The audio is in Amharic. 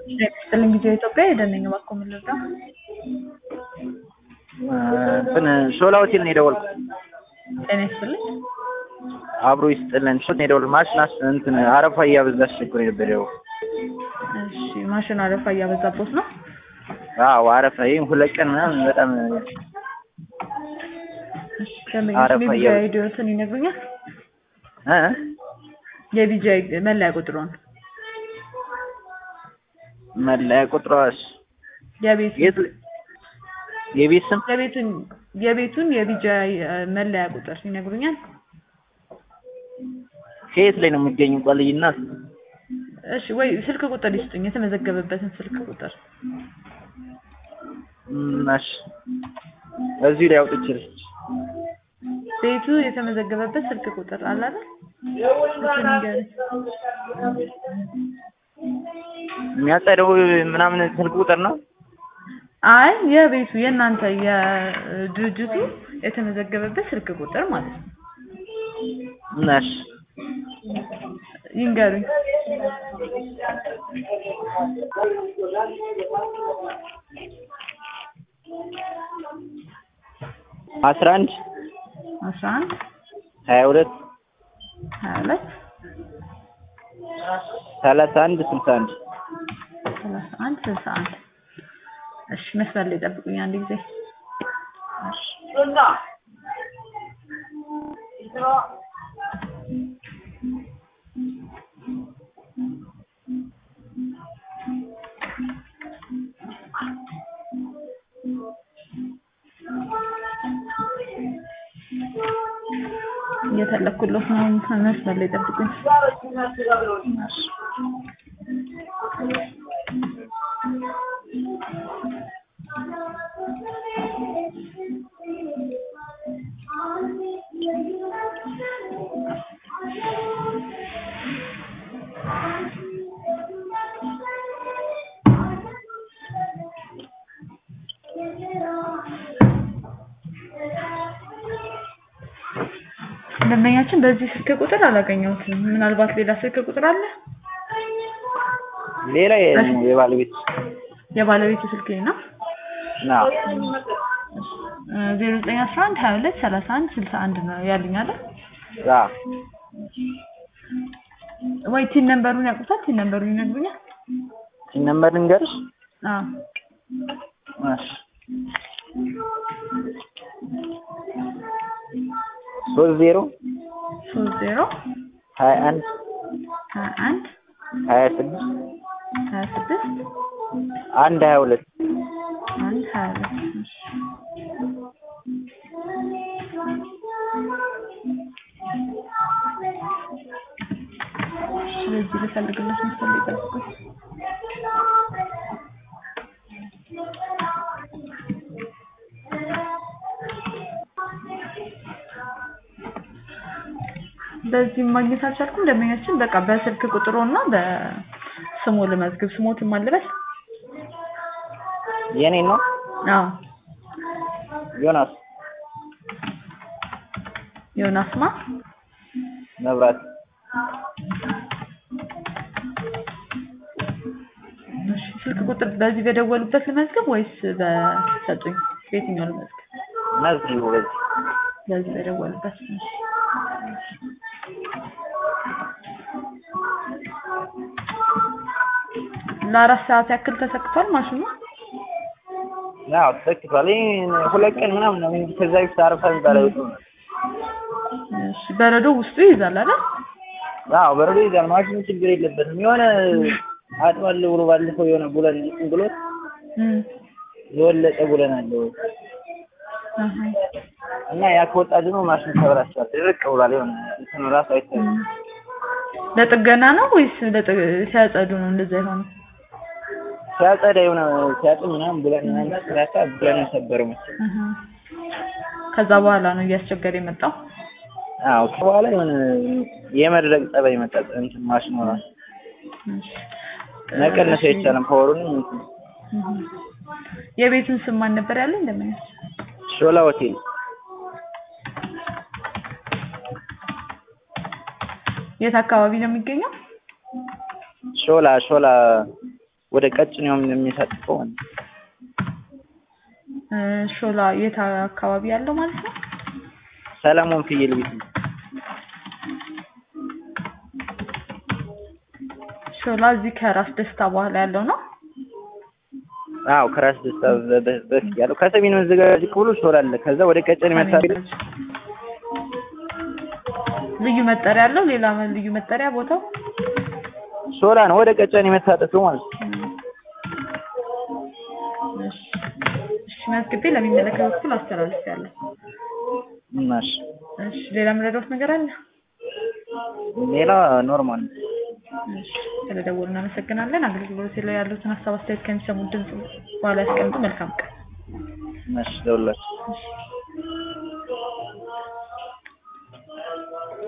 ስጥልኝ ጊዜ ኢትዮጵያ የደነኝ እባክዎ ምን ልርዳ? እንትን ሾላ ሆቴል ነው የደወልኩት። ጤና ይስጥልኝ። አብሮ ይስጥልን። ሾት ነው የደወልኩት። ማሽናስ እንትን አረፋ እያበዛ አስቸግሮኝ ነበር ያው እሺ ማሽን አረፋ እያበዛቦት ነው? አዎ አረፋ ይሄን ሁለት ቀን ምናምን በጣም እሺ ደንበኞች አረፋ የቢጃ እያበዛ- አይዲዎትን ይነግሩኛል? እ የቢጃ መለያ ቁጥሩን መለያ ቁጥሯስ የቤቱ የት የቤት ስም የቤቱን የቤቱን የቢጃ መለያ ቁጥር ይነግሩኛል? ከየት ላይ ነው የሚገኙ? ቆልይና እሺ ወይ ስልክ ቁጥር ይስጡኝ፣ የተመዘገበበትን ስልክ ቁጥር እሺ እዚሁ ላይ አውጥቼልሽ ቤቱ የተመዘገበበት ስልክ ቁጥር አለ አይደል? እሱን ንገረኝ። የሚያጸደው ምናምን ስልክ ቁጥር ነው። አይ የቤቱ የእናንተ የድርጅቱ የተመዘገበበት ስልክ ቁጥር ማለት ነው። እሺ ይንገሩኝ። አስራ አንድ አስራ አንድ ሀያ ሁለት ሀያ ሁለት ሰላሳ አንድ ስልሳ አንድ ሰላሳ አንድ ስልሳ አንድ እሺ መስመር ላይ ጠብቁኝ አንድ ጊዜ እየፈለኩለት ነው መስመር ላይ ጠብቁኝ ደንበኛችን በዚህ ስልክ ቁጥር አላገኘሁትም ምናልባት ሌላ ስልክ ቁጥር አለ ሌላ የ- የባለቤት የባለቤቱ ስልክ ነው ና ዜሮ ዘጠኝ አስራ አንድ ሀያ ሁለት ሰላሳ አንድ ስልሳ አንድ ነው ያሉኝ አይደል ያ ወይ ቲን ነምበሩን ያውቁታል ቲን ነምበሩን ይነግሩኛል ነምበር ልንገርሽ? አዎ እሺ ሶስት ዜሮ ሶስት ዜሮ ሀያ አንድ ሀያ አንድ ሀያ ስድስት ሀያ ስድስት አንድ ሀያ ሁለት አንድ ሀያ ሁለት እሺ ስለዚህ ልፈልግለት መሰለኝ ጠብቁኝ በዚህም ማግኘት አልቻልኩም ደንበኛችን በቃ በስልክ ቁጥሩ እና በስሙ ልመዝግብ ስሞትን ማልበስ የኔ ነው አዎ ዮናስ ዮናስማ መብራት እሺ ስልክ ቁጥር በዚህ በደወሉበት ልመዝግብ ወይስ በሰጡኝ በየትኛው ልመዝግብ መዝጊቡ በዚህ በዚህ በደወሉበት እሺ ለአራት ሰዓት ያክል ተሰክቷል ማሽኑ ያው ተሰክቷል። ይሄን ሁለት ቀን ምናምን ነው እንጂ ከዛ በፊት አረፋ የሚባል አይወጡም። እሺ በረዶ ውስጡ ይይዛል አይደል አዎ በረዶ ይዛል። ማሽኑ ችግር የለበትም። የሆነ አጥባለሁ ብሎ ባለፈው የሆነ ቡለን እንትን ብሎት እም የወለቀ ቡለን አለው አሃ እና ያ ከወጣ ደግሞ ማሽኑ ተበላሽቷል። ድርቅ ብሏል። የሆነ እንትኑ ራሱ አይታይም። እም ለጥገና ነው ወይስ ለጥ- ሲያጸዱ ነው እንደዛ የሆነው ሲያጸዳ የሆነ ሲያጥብ ምናምን ቡለን ምናምን ሲራካ ቡለን ሰበረው መሰለኝ። አሃ ከዛ በኋላ ነው እያስቸገረ የመጣው አዎ ከበኋላ የሆነ የመድረቅ ጸባይ መጣ። እንትን ማሽኑ ራሱ እሺ መቀነስ አይቻልም። ፓወሩንም እንትን እም የቤቱን ስም ማን ነበር ያለኝ እንደምኛች ሾላ ሆቴል የት አካባቢ ነው የሚገኘው? ሾላ ሾላ ወደ ቀጭኔው የሚሳጥፈው ማለት ነው። እ፣ ሾላ የት አካባቢ ያለው ማለት ነው? ሰለሞን ፍየል ቤት ነው። ሾላ እዚህ ከራስ ደስታ በኋላ ያለው ነው። አዎ ከራስ ደስታ በ- በ- በፊት ያለው ከሰሜን ወንዝ ጋር ዝቅ ብሎ ሾላ አለ። ከዛ ወደ ቀጨኔ መታጠፍ ልዩ መጠሪያ አለው። ሌላ ልዩ መጠሪያ ቦታው ሾላ ነው። ወደ ቀጨኔ መታጠፊያው ማለት ነው። እሺ፣ እሺ መዝግቤ ለሚመለከተው ክፍል አስተላልፌያለሁ። እናሽ እሺ፣ ሌላ የምረዳዎት ነገር አለ? ሌላ ኖርማል ነው። እሺ፣ ስለደወሉ እናመሰግናለን። አገልግሎት ላይ ያሉትን ሀሳብ አስተያየት ከሚሰሙት ድምጽ በኋላ ያስቀምጡ። መልካም ቀን። እናሽ ደውላችሁ እሺ።